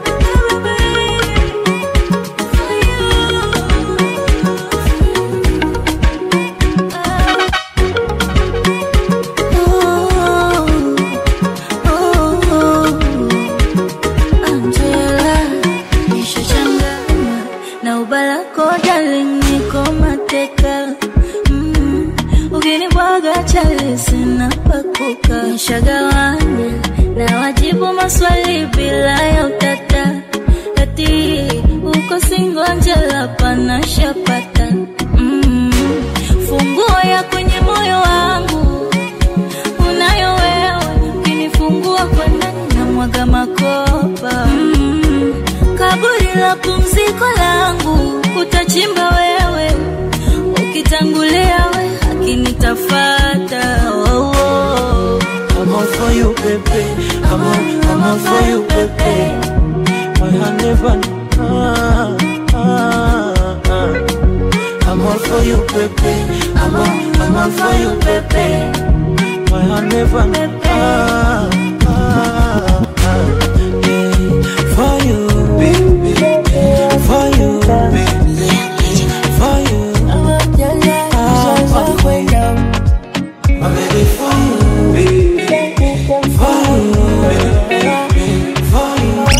Speaker 19: Angela, nishachanganywa na ubalako darling, niko mateka mm. Ukinibwaga chali sina pakuka, nishagawanya na wajibu maswali bila ya utata, ati uko singo Angela, pana shapata mm. Funguo ya kwenye moyo wangu unayo wewe, ukinifungua kwa ndani na mwaga makopa mm. Kaburi la pumziko langu utachimba wewe, ukitangulia we akinitafata oh, oh.
Speaker 14: I'm all for you, baby. I'm all, I'm all for you, baby. My hand never ah, ah, ah. I'm all for you, baby. I'm all, I'm all for you, baby. My hand never ah, ah, ah. Yeah, for you, baby. For you, baby. For you, I'm all for you. My baby, for you, baby. For you, baby. For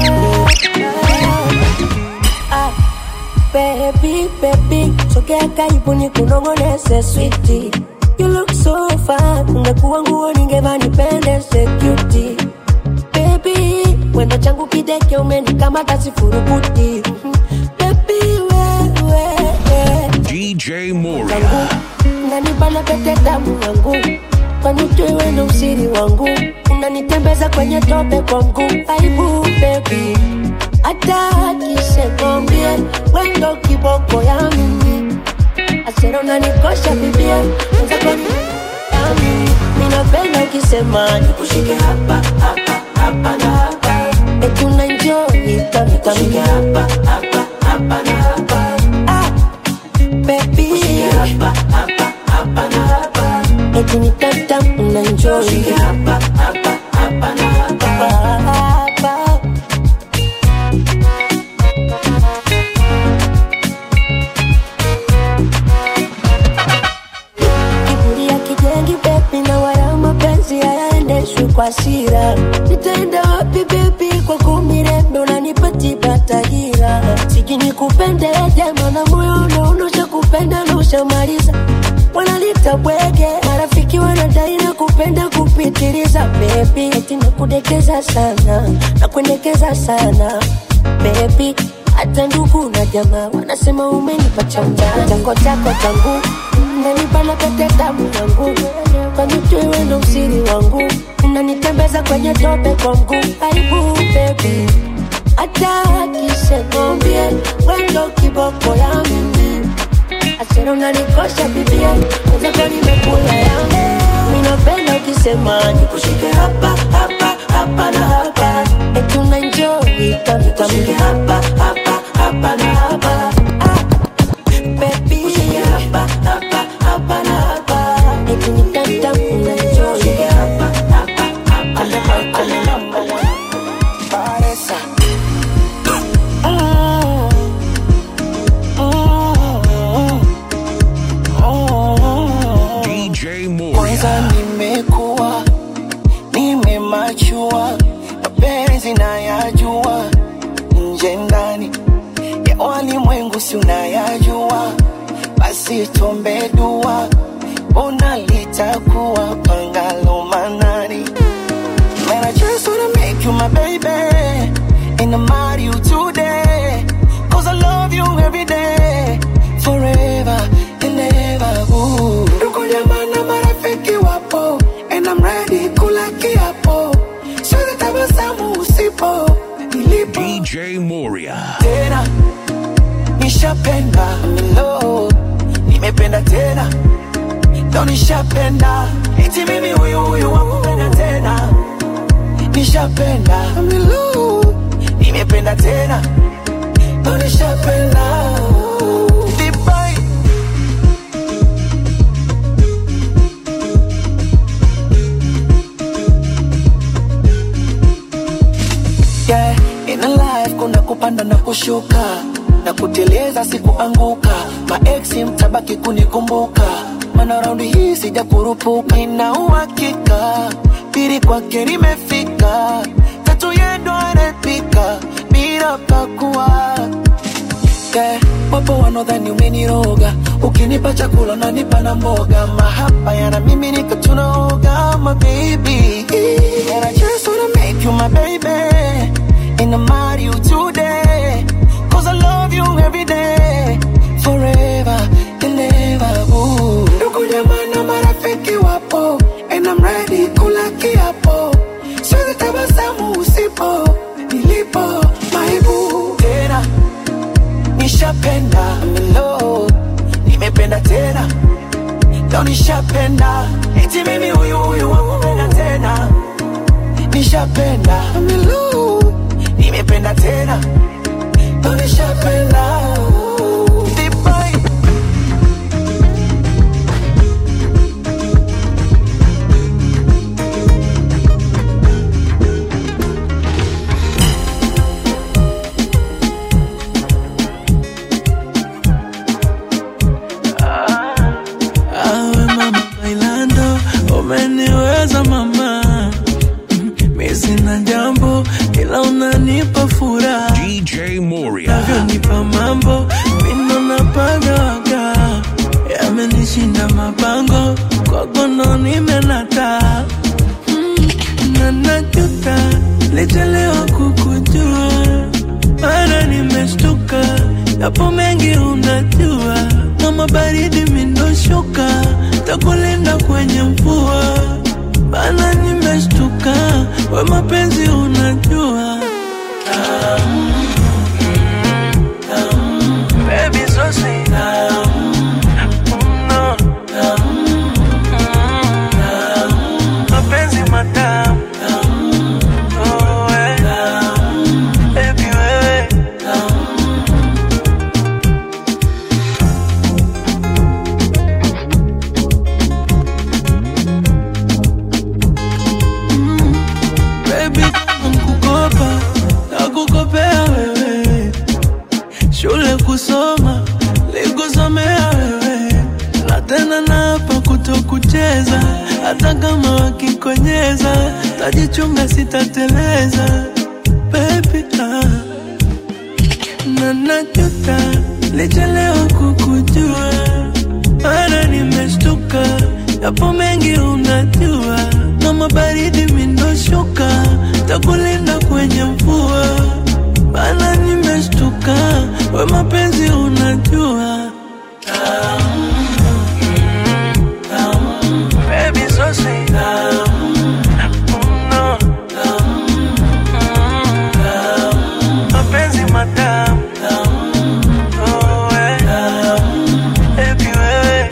Speaker 5: Ah, baby, baby, sogea karibu ni kunongoneze switi. You look so fine, ungekuwa nguo ningevaa nipendeze cutie. Baby, wendo changu kideke umenikamata sifurukuti. Mhm. Baby, wewe, wewe.
Speaker 6: DJ Moria.
Speaker 5: unanibana pete damu yangu kwanijui wendo usiri wangu unanitembeza kwenye tope kwa mguu aibu bebi hata akisekombie wendo kiboko ya mimi asero unanikosha bibia wenzako yami ninapenda ukisema nikushike hapa hapa hapa na hapa eti unaenjoy kamikami hapa hapa hapa na hapa ah, baby hapa hapa hapa na hapa eti ni tata unaenjoy hapa hapa hapa na hapa hapa kiburi ya kijengi bebi na wala mapenzi hayaendeshwi kwa sira nitaenda wapi bebi kwa kumirembe unanipatiba tahira siji nikupende jema na moyo unaonosha kupenda na ushamaliza wanalita bwege marafiki wanadai na kupenda kupitiliza bebi eti nakudekeza sana nakuendekeza sana bebi hata ndugu na jamaa wanasema umenipa cha ujana chako chako changu unanibana pete damu yangu kwanijui wendo usiri wangu unanitembeza kwenye tope kwa mguu aibu bebi hata akisekombie wendo kiboko ya mimi asero unanikosha bibia wezako nimekula yangu minapenda ukisema nikushike hapa hapa hapa na hapa eti unaenjoy kamikami hapa hapa hapa na hapa ah, baby hapa hapa hapa na hapa eti ni tata unaenjoy hapa hapa
Speaker 2: Giza nimekuwa nimemachua, mapenzi nayajua, nje ndani ya walimwengu si unayajua, basi tuombe dua, ona litakuwa pangalo manani. Man, I just wanna make you my baby, and I'm marry you today, cause I love you every day, forever and ever. Ooh. Ndugu jamaa na marafiki wapo, and I'm ready kula kiapo, siwezi tabasamu usipo nilipo
Speaker 6: DJ Moria.
Speaker 2: tena nishapenda milo nimependa tena ndo nishapenda eti mimi huyu huyu wakupenda tena nishapenda milo nimependa tena ndo nishapenda Vibai. yeah, in a life kuna kupanda na kushuka na kuteleza sikuanguka maeksi mtabaki kunikumbuka mana raundi hii sija kurupuka ina uhakika pili kwake limefika tatu yendo anapika bila pakua yeah, wapo wanaodhani umeniroga ukinipa chakula unanipa na mboga mahaba yana mimi nika tunaoga my baby and I just wanna make you my baby and I'm marry you today cause I love you every day forever and ever ooh. ndugu jamaa na marafiki wapo and I'm ready kula kiapo siwezi tabasamu usipo nilipo maibu tena nishapenda milo nimependa tena ndo nishapenda eti mimi huyu huyu wakupenda tena nishapenda milo nimependa tena ndo nishapenda Vibai.
Speaker 3: Awe mama bailando, umeniweza mama. Mi sina jambo ila unanipa furaha.
Speaker 6: DJ Moria.
Speaker 3: Unavyonipa mambo mino napagawaga, yamenishinda mabango kwako ndo nimenata Mm, na najuta lichelewa kukujua, mara nimeshtuka, yapo mengi unajua, kama baridi mindoshuka, takulinda kwenye mvua, bana nimeshtuka, we mapenzi unajua Tamu, tamu, baby so sweet. Tamu, no, tamu, tamu, mapenzi matamu Oh, eh. Baby, wewe Baby, nakukopa nakukopea wewe, shule kusoma likusomea wewe, na tena napa kutokucheza, hata kama wakikonyeza, tajichunga sitateleza. Baby, ah. na najuta lichelewa kukujua, mara nimeshtuka, yapo mengi unajua, kama baridi mindoshuka, takulinda kwenye mvua, bana nimeshtuka, we mapenzi unajua Tamu, tamu, baby so sweet. Tamu, no, tamu, tamu, mapenzi matamu Oh, eh. Baby, wewe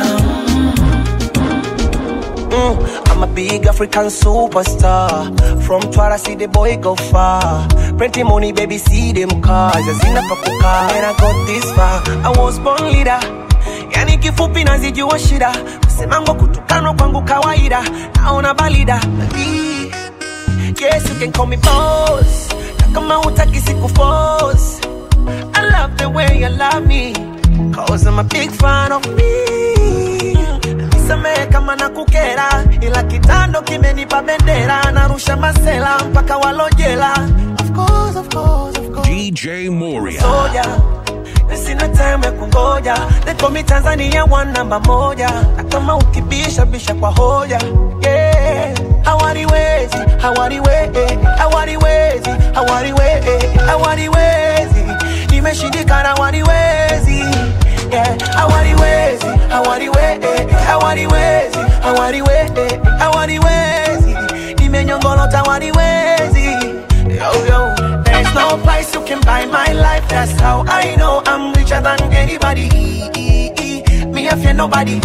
Speaker 2: Mm, I'm a big African superstar. From Twara, see the boy go far. Plenty money, baby, see them cars. Hazina pa kukaa. When I got this far, I was born leader. Yani kifupi nazijua shida, kusemango kutukanwa kwangu kawaida, naona balida. Baby, Yes, you can call me boss. Na kama hutaki siku force. I love the way you love me. Cause I'm a big fan of me.
Speaker 3: nisamehe kama na kukera ila kitando kimenipa bendera narusha masela mpaka walojela of course, of course, of course.
Speaker 6: DJ Moria.
Speaker 3: soja na sina time ya kungoja nekomi tanzania one namba moja na kama ukibisha bisha kwa hoja yeah. hawariwezi hawariwe hawariwezi hawariwe hawariwezi nimeshindikana hawariwezi yeah. hawariwezi hawariwe hawariwezi hawariwe hawariwezi nimenyongolota hawariwezi yo, yo. There's no price you can buy my life. That's how I know I'm richer than anybody. Me, I fear nobody.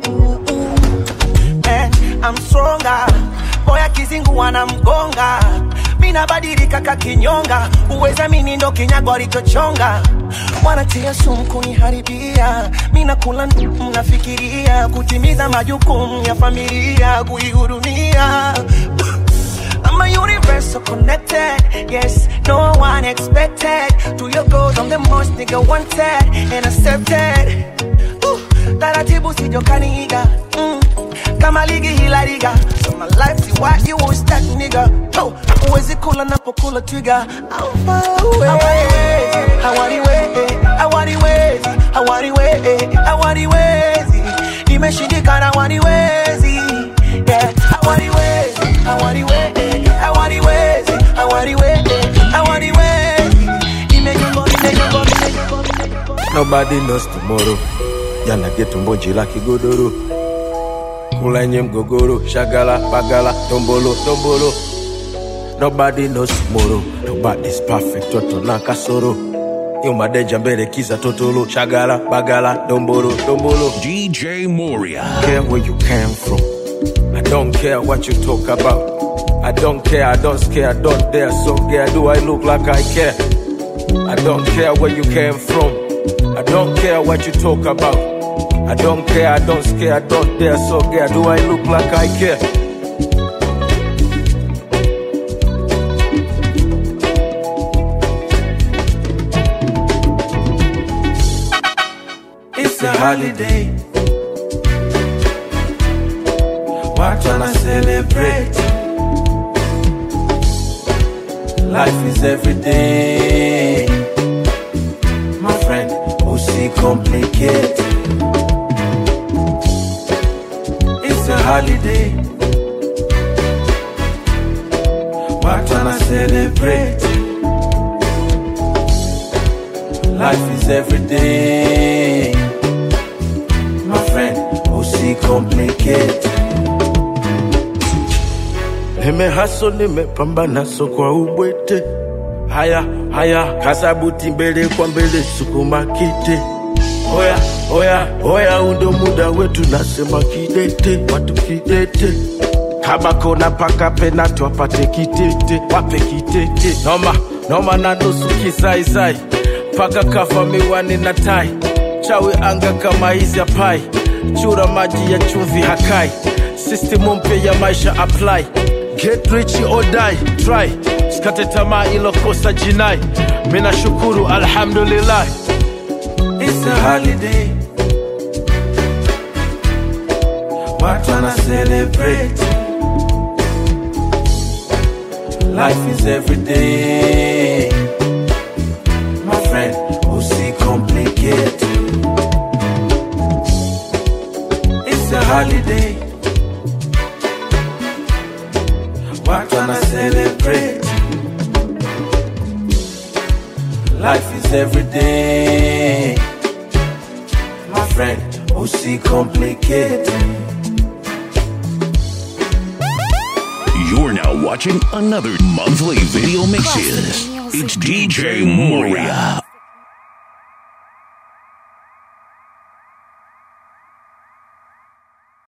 Speaker 3: Man, I'm stronger. Boy, akizingu wanamgonga. Mi nabadilika kakinyonga. Uweza mini ndo kinyago alichochonga. Wanatia sumu kuniharibia. Mi nakula mnafikiria kutimiza majukumu ya familia, kuihudumia. I'm a universal connected. Yes, no one expected. To your goals, I'm the most nigga wanted and accepted. Ooh, taratibu sijokaniiga mm. kama ligi hila liga so my life see why you won't start nigga oh, uwezi kula napokula twiga I'm far away hawariwezi hawariwezi hawariwezi hawariwezi nimeshindikana hawariwezi yeah hawariwezi hawariwezi hawariwezi hawariwezi hawariwezi nimenyongo nimenyongo nimenyongo
Speaker 20: Nobody knows tomorrow. Jana getu mbonji la kigodoro, kula yenye mgogoro, shagala bagala, tombolo tombolo. Nobody knows tomorrow. Nobody's perfect, toto na kasoro. Nyuma deja mbele kiza totolo, shagala bagala, dombolo dombolo.
Speaker 6: DJ Moria.
Speaker 20: care where you came from. I don't care what you talk about. I don't care, I don't scare, I don't dare. So care, do I look like I care? I don't care where you came from. I don't care what you talk about. I don't care, I don't scare, I don't dare. So care, do I look like I care?
Speaker 3: It's a holiday. Why tryna celebrate?
Speaker 20: Life is every day. My friend, who see complicate.
Speaker 3: It's a holiday. Why tryna celebrate?
Speaker 20: Life is every day. My friend, who see complicate. Nimehaso, nimepambana so kwa ubwete. Haya haya, kasabuti mbele kwa mbele, sukuma kite. Oya oya oya, undo muda wetu, nasema kidete, watu kidete. Kama kona paka penati wapate kitete, wape kitete. Noma noma na nusu kisaisai, paka kafa miwani na tai. Chawi anga kama hizi apai, chura maji ya chumvi hakai. Sistimu mpya ya maisha apply Get rich or die, try. Sikate tamaa ilokosa jinai. Mina shukuru alhamdulillah.
Speaker 3: It's a holiday. Why tryna celebrate?
Speaker 20: Life is every day.
Speaker 3: My friend,
Speaker 20: who see complicate.
Speaker 3: It's a holiday. Why tryna celebrate?
Speaker 20: Life is every day. My friend, who see complicate.
Speaker 6: You're now watching another monthly video mixes. It's DJ Moria